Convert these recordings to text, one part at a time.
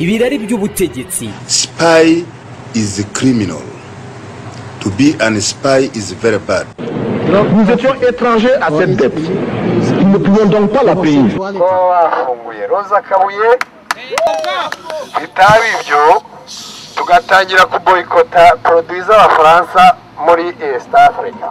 ibirari by'ubutegetsi Spy is a criminal. To be an spy is very bad. Nous étions étrangers à cette dette. Nous ne pouvions donc pas la payer. kuba bafunguye roza kabuye bitaba ibyo tugatangira kuboyikota poroduwi z'abafaransa muri esita afurika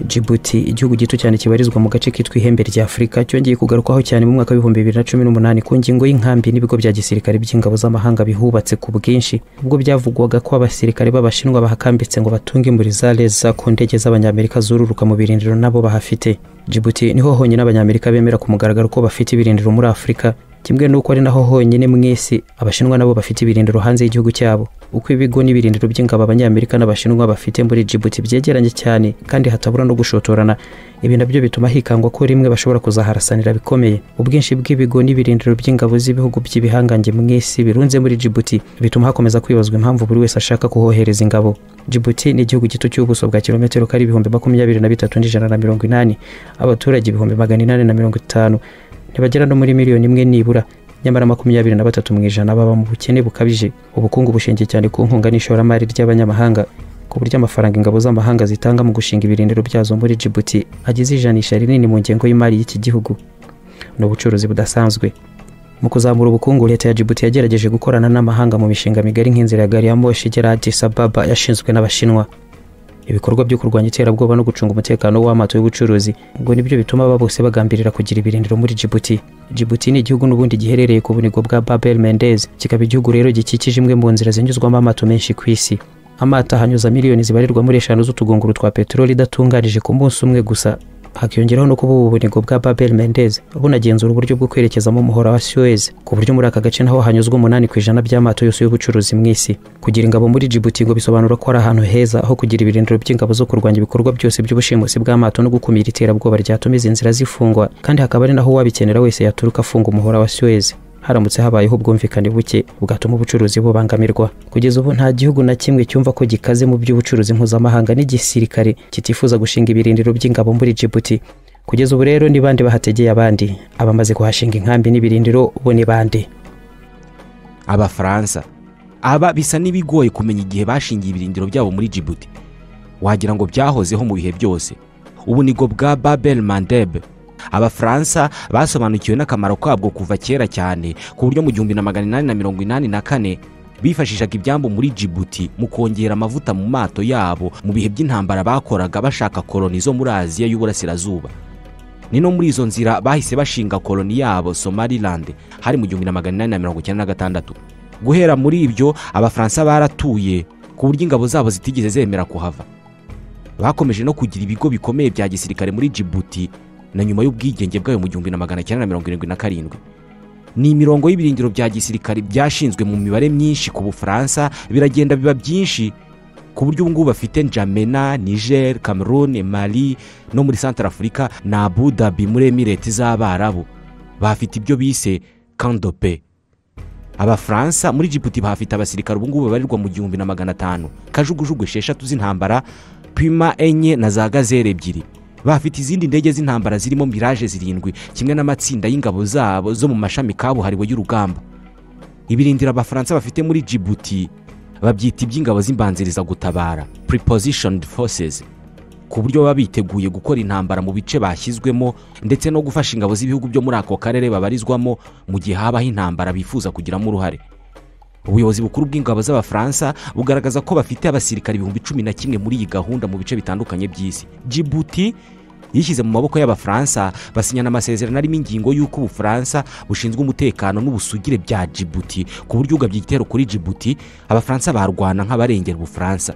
Djibouti igihugu gito cyane kibarizwa mu gace kitwa ihembe rya Afurika cyongeye kugarukwaho cyane mu mwaka w'ibihumbi bibiri na cumi n'umunani ku ngingo y'inkambi n'ibigo bya gisirikare by'ingabo z'amahanga bihubatse ku bwinshi ubwo byavugwaga ko abasirikare b'abashinwa bahakambitse ngo batunge muri za leza ku ndege z'abanyamerika zururuka mu birindiro nabo bahafite Djibouti niho honyine abanyamerika bemera ku mugaragaro ko bafite ibirindiro muri Afurika kimwe n'uko ari naho honyine mu isi abashinwa nabo bafite ibirindiro hanze y'igihugu cyabo uko ibigo n'ibirindiro by'ingabo abanyamerika n'abashinwa bafite muri Djibouti byegeranye cyane kandi hatabura no gushotorana ibi nabyo bituma hikangwa ko rimwe bashobora kuzaharasanira bikomeye ubwinshi bw'ibigo n'ibirindiro by'ingabo z'ibihugu by'ibihangange mu isi birunze muri Djibouti bituma hakomeza kwibazwa impamvu buri wese ashaka kuhohereza ingabo Djibouti ni igihugu gito cy'ubuso bwa kilometero kari ibihumbi makumyabiri na bitatu n'ijana na mirongo inani abaturage ibihumbi magana inani na mirongo itanu ntibagera no muri miliyoni imwe nibura nyamara makumyabiri na batatu mu ijana baba mu bukene bukabije ubukungu bushingiye cyane ku nkunga n'ishoramari ry'abanyamahanga ku buryo amafaranga ingabo z'amahanga zitanga mu gushinga ibirindiro byazo muri Djibouti agize ijanisha rinini mu ngengo y'imari y'iki gihugu ni ubucuruzi budasanzwe mu kuzamura ubukungu leta ya Djibouti yagerageje gukorana n'amahanga mu mishinga migari nk'inzira ya gari ya moshi igera Addis Ababa yashinzwe n'abashinwa ibikorwa byo kurwanya iterabwoba no gucunga umutekano w'amato y'ubucuruzi ngo nibyo bituma aba bose bagambirira kugira ibirindiro muri Djibouti Djibouti ni igihugu n'ubundi giherereye ku bunigo bwa Babel Mendez kikaba igihugu rero gikikije imwe mu nzira zinyuzwamo amato menshi ku isi amato ahanyuza miliyoni zibarirwa muri eshanu z'utugunguru twa peteroli idatunganije ku munsi umwe gusa hakiyongeraho no kuba ubu bunigo bwa Babel Mendez bunagenzura uburyo bwo kwerekezamo umuhora wa Suez ku buryo muri aka gace naho hanyuzwa umunani ku ijana by'amato yose y'ubucuruzi mu isi kugira ingabo muri Djibouti ngo bisobanura ko ari ahantu heza aho kugira ibirindiro by'ingabo zo kurwanya ibikorwa byose by'ubushimusi bw'amato no gukumira iterabwoba ryatuma izi nzira zifungwa kandi hakaba ari naho uwabikenera wese yaturuka afunga umuhora wa Suez haramutse habayeho ubwumvikane buke bwatuma ubucuruzi bubangamirwa kugeza ubu nta gihugu na kimwe cyumva ko gikaze mu by'ubucuruzi mpuzamahanga n'igisirikare kitifuza gushinga ibirindiro by'ingabo muri Djibouti kugeza ubu rero ni bande bahategeye abandi abamaze kuhashinga inkambi n'ibirindiro bo ni bande abafaransa aba bisa n'ibigoye kumenya igihe bashingiye ibirindiro byabo muri Djibouti wagira ngo byahozeho mu bihe byose ubunigo bwa babel mandebe abafaransa basobanukiwe n'akamaro kabwo kuva kera cyane ku buryo mu gihumbi na magana inani na mirongo inani na kane bifashishaga ibyambu muri Djibouti mu kongera amavuta mu mato yabo mu bihe by'intambara bakoraga bashaka koloni zo muri aziya y'uburasirazuba ni no muri izo nzira bahise bashinga koloni yabo somaliland hari mu gihumbi na magana inani na mirongo icyenda na gatandatu guhera muri ibyo abafaransa baratuye ku buryo ingabo zabo zitigeze zemera kuhava bakomeje no kugira ibigo bikomeye bya gisirikare muri Djibouti na nyuma y'ubwigenge bwayo mu gihumbi na magana cyenda na mirongo irindwi na karindwi ni imirongo y'ibirindiro bya gisirikare byashinzwe mu mibare myinshi ku bufaransa biragenda biba byinshi ku buryo ubu ngubu bafite njamena niger cameroon mali no muri santara afurika na abudabi muri emireti z'abarabu bahafite ibyo bise kandope abafaransa muri jibuti bahafite abasirikare ubu ngubu babarirwa mu gihumbi na magana atanu kajugujugu esheshatu z'intambara pima enye na za gazere ebyiri bafite izindi ndege z'intambara zirimo miraje zirindwi kimwe n'amatsinda y'ingabo zabo zo mu mashami kabuhariwe y'urugamba ibirindiro abafaransa bafite muri Djibouti babyita iby'ingabo z'imbanzirizagutabara prepositioned forces ku buryo baba biteguye gukora intambara mu bice bashyizwemo ndetse no gufasha ingabo z'ibihugu byo muri ako karere babarizwamo mu gihe habaho intambara bifuza kugiramo uruhare ubuyobozi bukuru bw'ingabo z'abafaransa bugaragaza ko bafite abasirikare ibihumbi cumi na kimwe muri iyi gahunda mu bice bitandukanye by'isi Djibouti yishyize mu maboko y'abafaransa basinyana amasezerano arimo ingingo y'uko ubufaransa bushinzwe umutekano n'ubusugire bya Djibouti ku buryo ugabye igitero kuri Djibouti abafaransa barwana nk'abarengera ubufaransa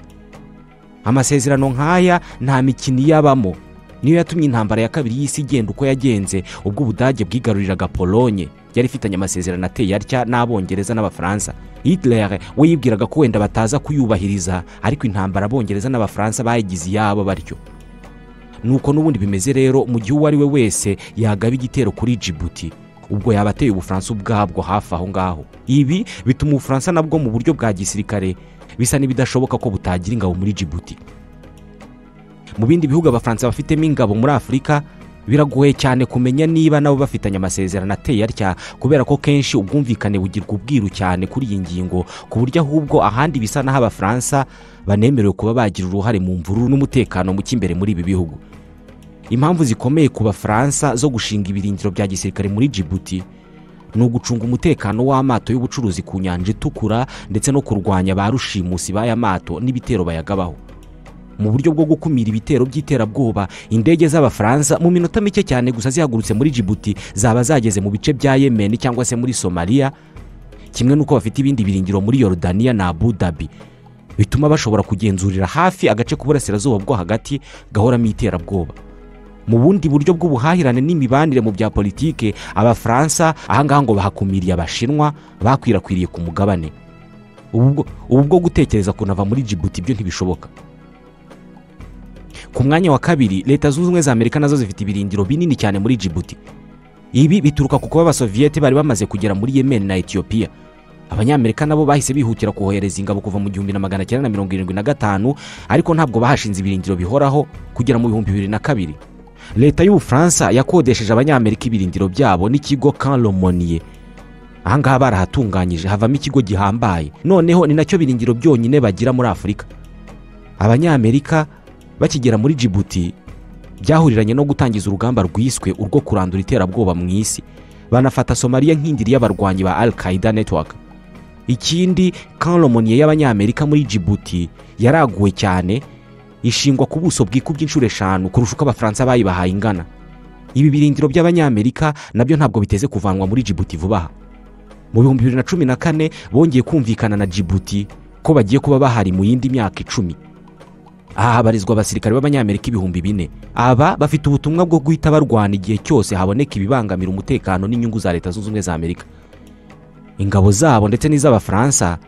amasezerano nk'aya nta mikino iyabamo niyo yatumye intambara ya kabiri y'isi igenda uko yagenze ubwo ubudage bwigaruriraga polonye yari ifitanye amasezerano ateye atya n'abongereza n'abafaransa Hitler we yibwiraga ko wenda bataza kuyubahiriza ariko intambara abongereza n'abafaransa bayigize iyabo batyo nuko n'ubundi bimeze rero mu gihe uwo ari we wese yagaba igitero kuri Djibouti ubwo yaba ateye ubufaransa ubwabwo hafi aho ngaho ibi bituma ubufaransa nabwo mu buryo bwa gisirikare bisa n'ibidashoboka ko butagira ingabo muri jibuti mu bindi bihugu abafaransa bafitemo ingabo muri afurika biragoye cyane kumenya niba nabo bafitanye amasezerano ateye atya kubera ko kenshi ubwumvikane bugirwa ubwiru cyane kuri iyi ngingo ku buryo ahubwo ahandi bisa n'aho abafaransa banemerewe kuba bagira uruhare mu mvururu n'umutekano muke imbere muri ibi bihugu impamvu zikomeye ku bafaransa zo gushinga ibirindiro bya gisirikare muri jibuti ni ugucunga umutekano w'amato y'ubucuruzi ku nyanja itukura ndetse no kurwanya ba rushimusi b'aya mato n'ibitero bayagabaho mu buryo bwo gukumira ibitero by'iterabwoba indege z'abafaransa mu minota mike cyane gusa zihagurutse muri jibuti zaba zageze mu bice bya yemeni cyangwa se muri somaliya kimwe n'uko bafite ibindi biringiro muri yorodaniya na abu dhabi bituma bashobora kugenzurira hafi agace k'uburasirazuba bwo hagati gahoramo iterabwoba mu bundi buryo bw'ubuhahirane n'imibanire mu bya politike abafaransa ahangaha ngo bahakumiriye abashinwa bakwirakwiriye ku mugabane ubu bwo gutekereza kunava muri jibuti ibyo ntibishoboka ku mwanya wa kabiri leta zunze ubumwe za amerika nazo zifite ibirindiro binini cyane muri jibuti ibi bituruka ku kuba abasoviyete bari bamaze kugera muri yemen na etiyopiya abanyamerika nabo bahise bihutira kohereza ingabo kuva mu gihumbi na magana cyenda na mirongo irindwi na gatanu ariko ntabwo bahashinze ibirindiro bihoraho kugera mu bihumbi bibiri na kabiri leta y'ubufaransa yakodesheje abanyamerika ibirindiro byabo n'ikigo karomoniye ahangaha barahatunganyije havamo ikigo gihambaye noneho ni nacyo birindiro byonyine bagira muri afurika abanyamerika bakigera muri jibuti byahuriranye no gutangiza urugamba rwiswe urwo kurandura iterabwoba mu isi banafata somaliya nk'indiri y'abarwanyi ba al qaida network ikindi karomoniye y'abanyamerika muri jibuti yaraguwe cyane ishingwa ku buso bwikubye inshuro eshanu kurusha uko abafaransa bayibahaye ingana ibi birindiro by'abanyamerika nabyo ntabwo biteze kuvanwa muri jibuti vuba aha mu bihumbi bibiri na cumi na kane bongeye kumvikana na jibuti ko bagiye kuba bahari mu yindi myaka icumi aha habarizwa abasirikare b'abanyamerika ibihumbi bine aba bafite ubutumwa bwo guhita barwana igihe cyose haboneka ibibangamira umutekano n'inyungu za leta zunze ubumwe za amerika ingabo zabo ndetse n'iz'abafaransa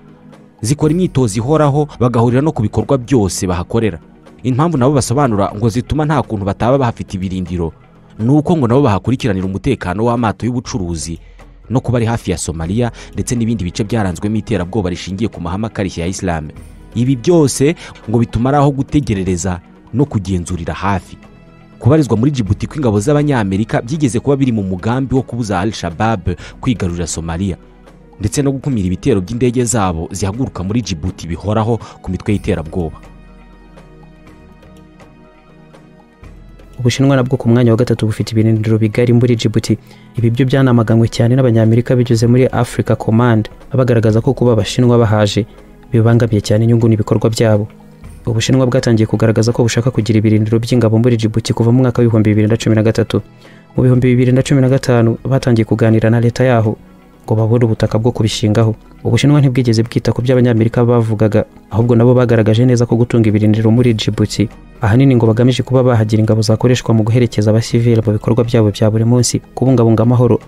zikora imyitozo ihoraho bagahurira no ku bikorwa byose bahakorera impamvu nabo basobanura ngo zituma nta kuntu bataba bahafite ibirindiro ni uko ngo nabo bahakurikiranira umutekano w'amato y'ubucuruzi no kuba ari hafi ya somaliya ndetse n'ibindi bice byaranzwemo iterabwoba rishingiye ku mahame akarishye ya isilamu ibi byose ngo bituma ari aho gutegerereza no kugenzurira hafi kubarizwa muri jibuti kw'ingabo z'abanyamerika byigeze kuba biri mu mugambi wo kubuza al shabab kwigarurira somaliya ndetse no gukumira ibitero by'indege zabo zihaguruka muri jibuti bihoraho ku mitwe y'iterabwoba ubushinwa nabwo ku mwanya wa gatatu bufite ibirindiro bigari muri jibuti ibi byo byanamaganywe cyane n'abanyamerika binyuze muri africa command bagaragaza ko kuba abashinwa bahaje bibangamiye cyane inyungu n'ibikorwa byabo ubushinwa bwatangiye kugaragaza ko bushaka kugira ibirindiro by'ingabo muri jibuti kuva mu mwaka w'ibihumbi bibiri na cumi na gatatu mu bihumbi bibiri na cumi na gatanu batangiye kuganira na leta yaho ngo babone ubutaka bwo kubishingaho ubushinwa ntibwigeze bwita ku by'abanyamerika bavugaga ahubwo nabo bagaragaje neza ko gutunga ibirindiro muri jibuti ahanini ngo bagamije kuba bahagira ingabo zakoreshwa mu guherekeza abasivili mu bikorwa byabo bya buri munsi kubungabunga amahoro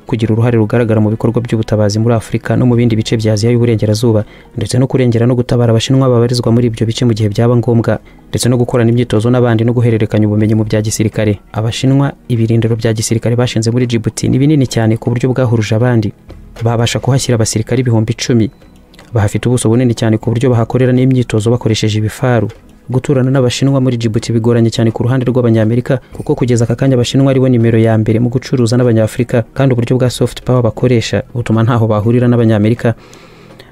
kugira uruhare rugaragara mu bikorwa by'ubutabazi muri afurika no mu bindi bice bya aziya y'uburengerazuba ndetse no kurengera no gutabara abashinwa babarizwa muri ibyo bice mu gihe byaba ngombwa ndetse no gukorana imyitozo n'abandi no guhererekanya ubumenyi mu bya gisirikare abashinwa ibirindiro bya gisirikare bashinze muri jibuti ni binini cyane ku buryo bwahuruje abandi babasha kuhashyira abasirikare ibihumbi icumi bahafite ubuso bunini cyane ku buryo bahakorera n'imyitozo bakoresheje ibifaru guturana n'abashinwa muri jibuti bigoranye cyane ku ruhande rw'abanyamerika kuko kugeza aka kanya abashinwa aribo nimero ya mbere mu gucuruza n'abanyafurika kandi uburyo bwa soft power bakoresha butuma ntaho bahurira n'abanyamerika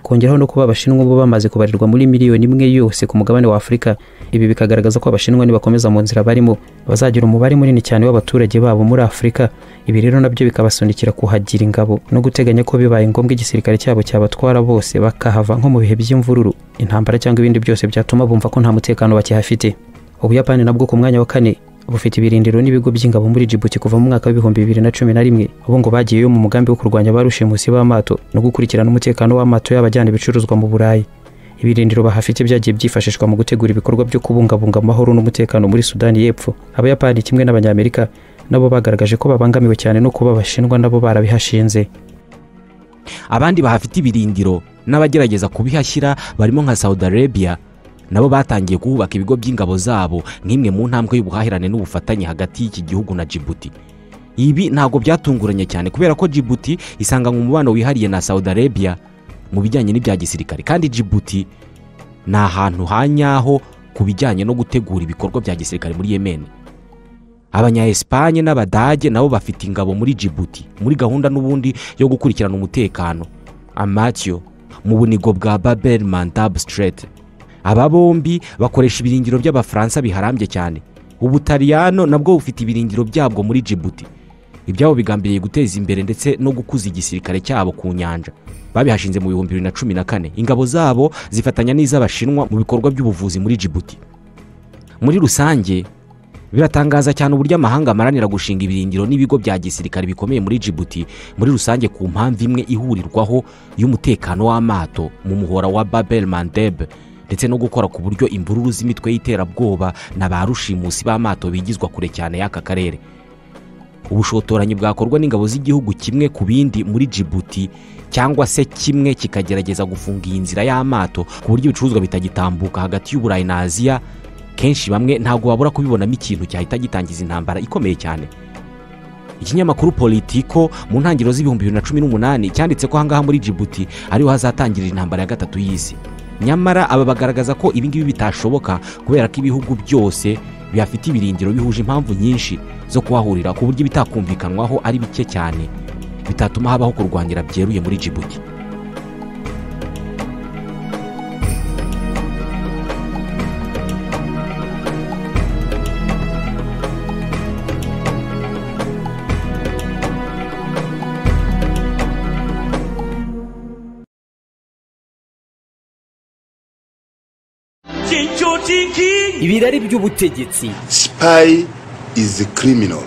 kongeraho no kuba abashinwa bo bamaze kubarirwa muri miliyoni imwe yose ku mugabane wa afurika ibi bikagaragaza ko abashinwa nibakomeza mu nzira barimo bazagira umubare munini cyane w'abaturage babo muri afurika ibi rero nabyo bikabasunikira kuhagira ingabo no guteganya ko bibaye ngombwa igisirikare cyabo cyabatwara bose bakahava nko mu bihe by'imvururu intambara cyangwa ibindi byose byatuma bumva ko nta mutekano bakihafite ubuyapani nabwo ku mwanya wa kane bufite ibirindiro n'ibigo by'ingabo muri jibuti kuva mu mwaka w'ibihumbi bibiri na cumi na rimwe ubu ngo bagiyeyo mu mugambi wo kurwanya ba rushimusi b'amato no gukurikirana umutekano w'amato y'abajyana ibicuruzwa mu burayi ibirindiro bahafite byagiye byifashishwa mu gutegura ibikorwa byo kubungabunga amahoro n'umutekano muri sudani y'epfo abayapani kimwe n'abanyamerika nabo bagaragaje ko babangamiwe cyane no kuba abashinwa nabo barabihashinze abandi bahafite ibirindiro n'abagerageza kubihashyira barimo nka saudi arabia nabo batangiye kuhubaka ibigo by'ingabo zabo nk'imwe mu ntambwe y'ubuhahirane n'ubufatanye hagati y'iki gihugu na jibuti ibi ntabwo byatunguranye cyane kubera ko jibuti isanganywe umubano wihariye na saudi arabia mu bijyanye n'ibya gisirikare kandi jibuti ni ahantu ha nyaho ku bijyanye no gutegura ibikorwa bya gisirikare muri yemen abanya esipanye n'abadage nabo bafite ingabo muri jibuti muri gahunda n'ubundi yo gukurikirana umutekano amatiyo mu bunigo bwa babel mandab straight aba bombi bakoresha ibirindiro by'abafaransa biharambye cyane ubutaliyano nabwo bufite ibirindiro byabwo muri jibuti ibyabo bigambiriye guteza imbere ndetse no gukuza igisirikare cyabo ku nyanja babihashinze mu bihumbi bibiri na cumi na kane ingabo zabo zifatanya n'iz'abashinwa mu bikorwa by'ubuvuzi muri jibuti muri rusange biratangaza cyane uburyo amahanga amaranira gushinga ibirindiro n'ibigo bya gisirikare bikomeye muri jibuti muri rusange ku mpamvu imwe ihurirwaho y'umutekano w'amato mu muhora wa babel mandeb ndetse no gukora ku buryo imvururu z'imitwe y'iterabwoba na ba rushimusi b'amato bigizwa kure cyane y'aka karere ubushotoranyi bwakorwa n'ingabo z'igihugu kimwe ku bindi muri jibuti cyangwa se kimwe kikagerageza gufunga iyi nzira y'amato ku buryo ibicuruzwa bitagitambuka hagati y'uburayi na aziya kenshi bamwe ntabwo babura kubibonamo ikintu cyahita gitangiza intambara ikomeye cyane ikinyamakuru politiko mu ntangiriro z'ibihumbi bibiri na cumi n'umunani cyanditse ko ahangaha muri jibuti ariho hazatangirira intambara ya gatatu y'isi nyamara aba bagaragaza ko ibingibi bitashoboka kubera ko ibihugu byose bihafite ibirindiro bihuje impamvu nyinshi zo kuhahurira ku buryo ibitakumvikanwaho ari bike cyane bitatuma habaho kurwanira byeruye muri jibuti ibirari by'ubutegetsi Spy is a criminal.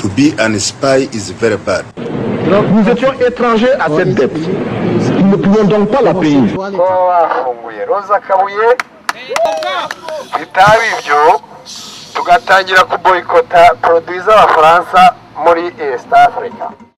To be an spy is very bad. Nous étions étrangers à cette dette. Nous ne pouvions donc pas la payer. kuba bafunguye roza kabuye bitaba ibyo tugatangira kuboyikota poroduwiza abafaransa muri esita afurika